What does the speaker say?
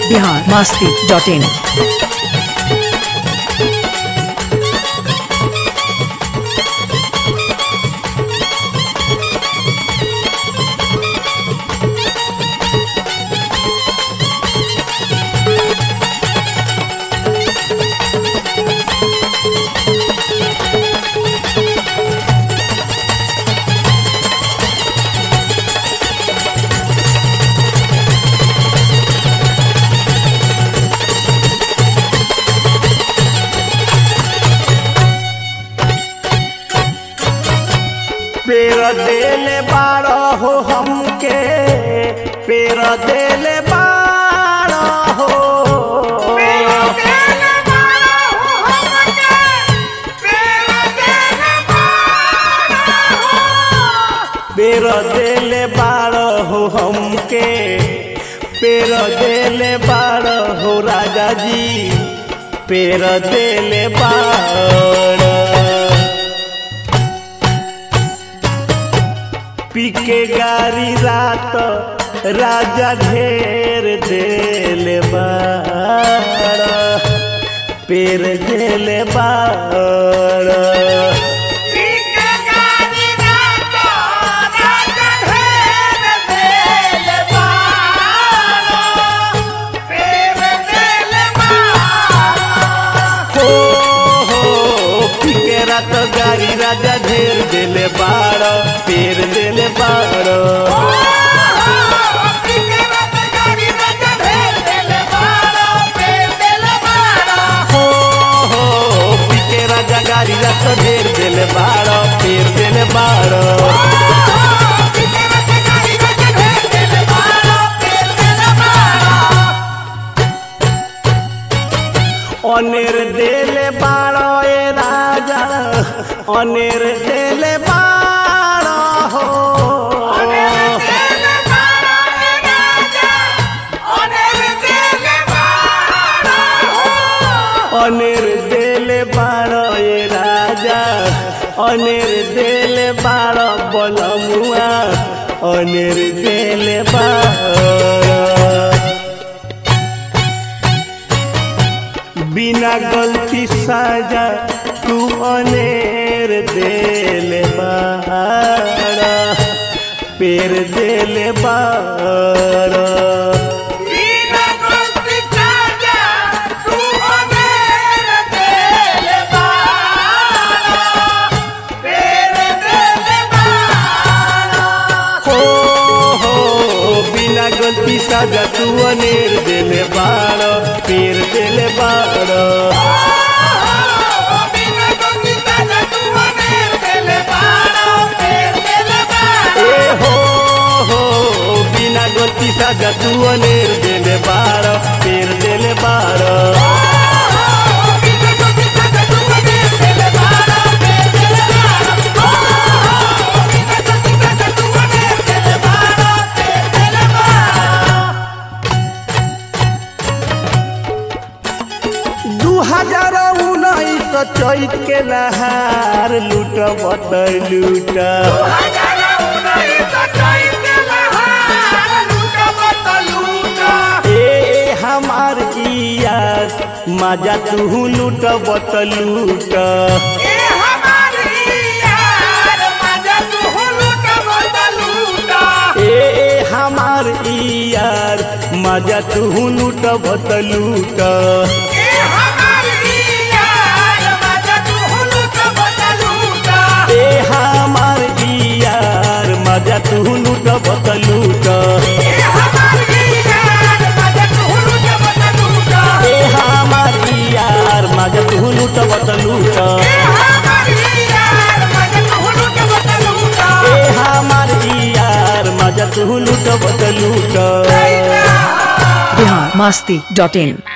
Bihar Masti dot in पेर देले बारो हो हमके पेर देले बारो हो पेर देले बारो हो हमके पेर देले बारो हो राजा जी पेर देले बारो पीके गारी रात राजा ढेर देल बाड़ पेर देल बाड़ हो हो पीके रात गारी राजा ढेर देल बाड़ पेर देल बाड़ हो हो पीके राजा गारी रात ढेर देल बाड़ पेर देल बाड़ অনের দেলে বাড় এ রাজা অনের দেলে বাড় হো অনের দেলে বাড় এ রাজা অনের দেলে বাড় বলমুয়া অনের দেলে বাড় बिना गलती साजा तू अनेर देल बाड़ा पेर देल बाड़ा हो हो बिना गलती साजा तू अनेर देल बाड़ा पेर देल बाड़ा ए हो हो बिना गलती साजा तू अनेर देल बाड़ा पेर देल बाड़ा दू हजार उन्नीस चैत के नहार लूट बत लूट ए हमार की यार मजा तू लूट बत लूट ए हमार ई यार मजा तू लूट बत लूट ए हमार ई यार मजा तू लूट बत लूट ए हमार ई यार मजा तू लूट बत लूट ए हमार ई यार मजा तू लूट बत लूट बिहार मास्ती डॉट इन